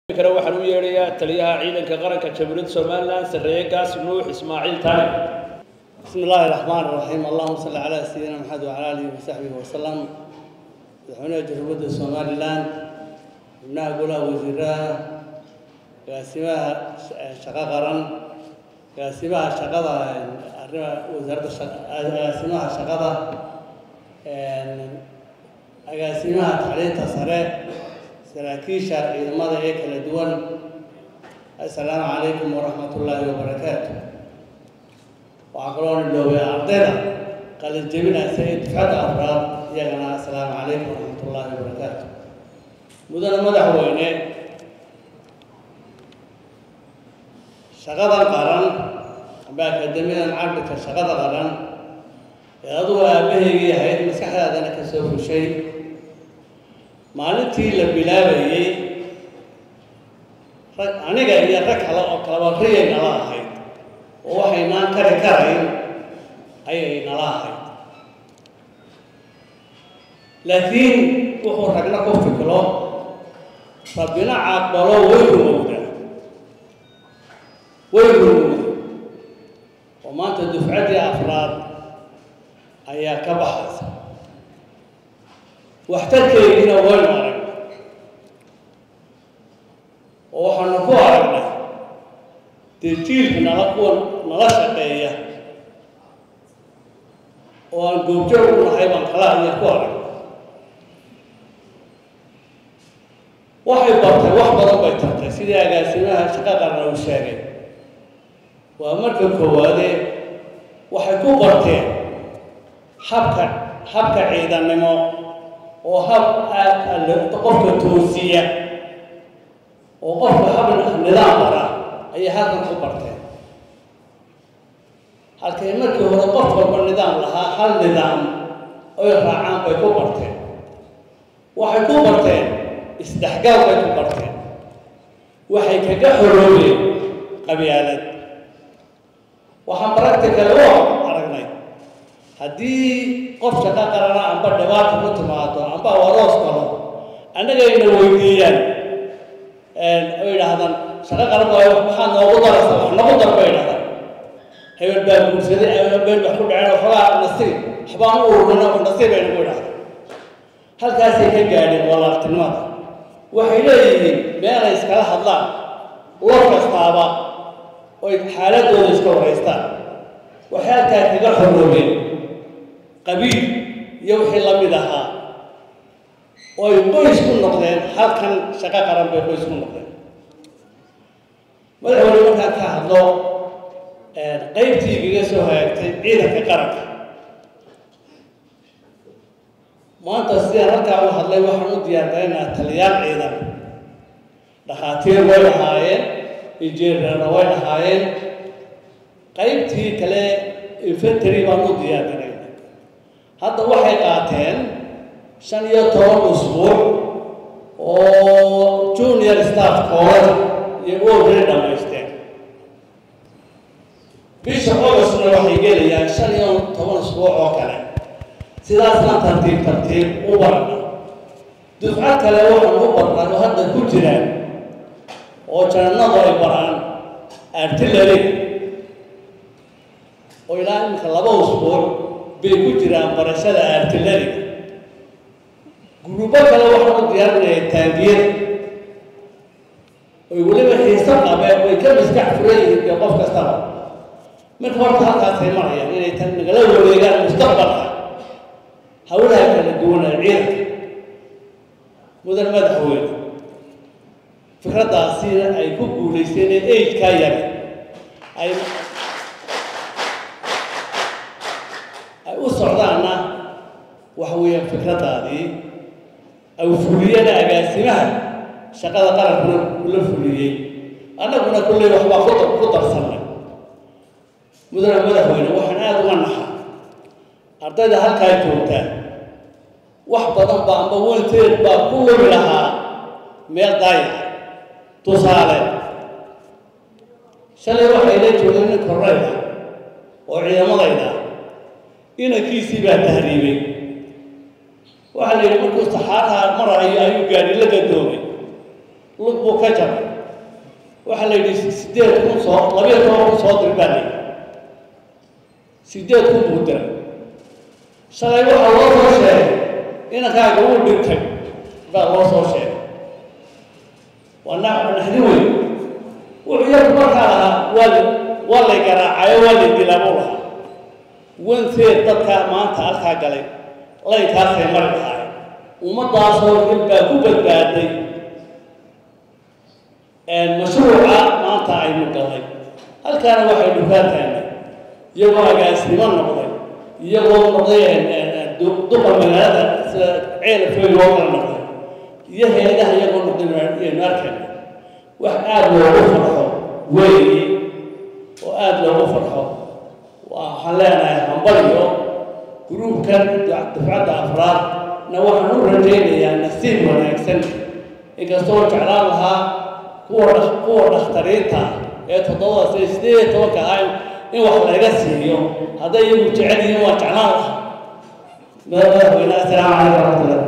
kale waxaan u yeedhayaa taliyaha ciidanka qaranka jamhuuriyadda somalilan sarreeye gaas nuux ismaaciil taani بسم الله الرحمن الرحيم اللهم صل على سيدنا محمد وعلى اله وصحبه وسلم madaxweynaha jamhuuriyadda somalilan xubnaha golaha wasiiraha agaasimaha shaqo qaran agaasimaha shaqada arrimaha wasaaradda agaasimaha shaqada agaasimaha tacliinta sare saraakiisha ciidamada ee kala duwan assalaamu calaykum waraxmat ullaahi wabarakaatu waxaa kaloo nidhoobay ardayda qalin jebinaysa ee dufcadda afraad iyagana assalaamu calaykum waraxmat ullaahi wabarakaatu mudane madaxweyne shaqadan qaran amba akademiyadan cabirka shaqada qaran ee adugu aabahaygii ahayd maskaxdaadana ka soo fushay maalintii la bilaabayey rag aniga iyo rag kale oo kalaba riyay nala ahayd oo waxaynaan kari karayn ayay nala ahayd laakiin wuxuu ragna ku fikro rabbina caaqbalo way rumowdaa way rumowda oo maanta dufcaddii afraad ayaa ka baxaysa waxtarkeediina waynu aragnay oo waxaanu ku aragnay dee jiilka nala kuwa nala shaqeeya oo aan goobjoog u nahay baan kala aya ku aragnay waxay bartay wax badan bay tartay sidii agaasimaha shaqo qarna uu sheegay waa marka koowaadee waxay ku barteen habka habka ciidannimo oo hab aad qofka toosiya oo qofka hab nidaam bara ayay halkan ku barteen halkay markii hore qof walba nidaam lahaa hal nidaam oy raacaan bay ku barteen waxay ku barteen isdhexgaal bay ku barteen waxay kaga xoroobeen qabyaalad waxaan practical u aragnay haddii qof shaqo qarana amba dhibaata ku timaado amba waroos galo annagayna weydiiyaan oo yidhaahdaan shaqo qaran waayo maxaa noogu daraysa wax nagu dar bay yidhahdaan hebel baa guursaday hebel wax ku dhaceen waxoogaa nasiib waxbaan u ururina wax nasiib ay nagu yidhahdaan halkaasay ka gaadheen walaaltinimada waxay leeyihiin meelay iskala hadlaan lor kastaaba oy xaaladooda iska waraystaan waxay halkaa kaga xoroobeen qabiil iyo wixii la mid ahaa oy qoys ku noqdeen halkan shaqo qaran bay qoys ku noqdeen madaxweyne markaan ka hadlo qaybtii igaga soo hagaagtay ciidanka qaranka maanta sidaan halkaa u hadlay waxaan u diyaargaraynaa taliyaal ciidan dhakhaatiir way lahaayeen injineerna way lahaayeen qaybtii kale infantary baan u diyaargarayna hadda waxay qaateen shan iyo toban usbuuc oo junior staff college iyo already dhamaysteen bisha augustna waxay gelayaan shan iyo toban usbuuc oo kale sidaasaan tartiib tartiib u barana dufco kale waxaan u barnay oo hadda ku jiraan oo janannadu ay baraan artillery oo ilaa iminka laba usbuuc bay ku jiraan barashada artilleriga gurubo kale waxaan u diyaarinaya taangiyada oy weliba xiiso qabeen way ka maskax furan yihiin dee qof kastaba marka horta halkaasay marayaan inay tan nagala wareegaan mustaqbalka hawlaha kala duwanaa ciidanka mudan madaxweyne fikraddaasina ay ku guulaysteen ee eidkaa yara ay ay u socdaanna waxa weeyaan fikraddaadii ay fuliyana agaasimaha shaqada qarankuna ula fuliyey annaguna kulley waxbaa ku ku darsannay mudane madaxweyne waxaan aada uga naxa ardayda halkaa joogtaa wax badan ba amba wanteed baa ku lumi lahaa meel daaya tusaale shalay waxay la joogeen nin korreyda oo ciidamadayda inankiisii baa tahriibay waxaa la yidhi markuu saxaaraha marayo ayuu gaadhi la gadoomay lug buu ka jabay waxaa la yidhi sideed kun soo labiyo toban kun soo dir baa la yidhi sideed kun buu diray shalay waxaa loo soo sheegay inankaaga uu dhintay baa loo soo sheegay waa na naxdin weyn wuxuu yarku markaa lahaa waa la waa lay garaacayo waa lay dilaa buu lahaa wanteed dadkaa maanta halkaa galay laynkaasay mari lahaay ummadaasoo dil baa ku badbaaday mashruuca maanta aynu galay halkaana waxaynu faataanay iyagoo agaasnimo noqday iyagoo noqday duqa magaalada sida ceelafooy loo kala noqday iyo heedaha iyagoo noqday aynu arkayna wax aada loogu farxo weeye oo aada loogu farxo waxaan leenahay hambaliyo gruubkan dafcadda afraad na waxaan u rajaynayaa nasiib wanaagsan inkastoo jeclaan lahaa kuwa kuwa dhakhtariinta ee toddobada sida sideed iyo tobanka ahaa in wax laga siiyo hadday iyagu jecel yihiin waa jeclaan lahaa madaxweyne assalaamu calaykum waraxmatullahi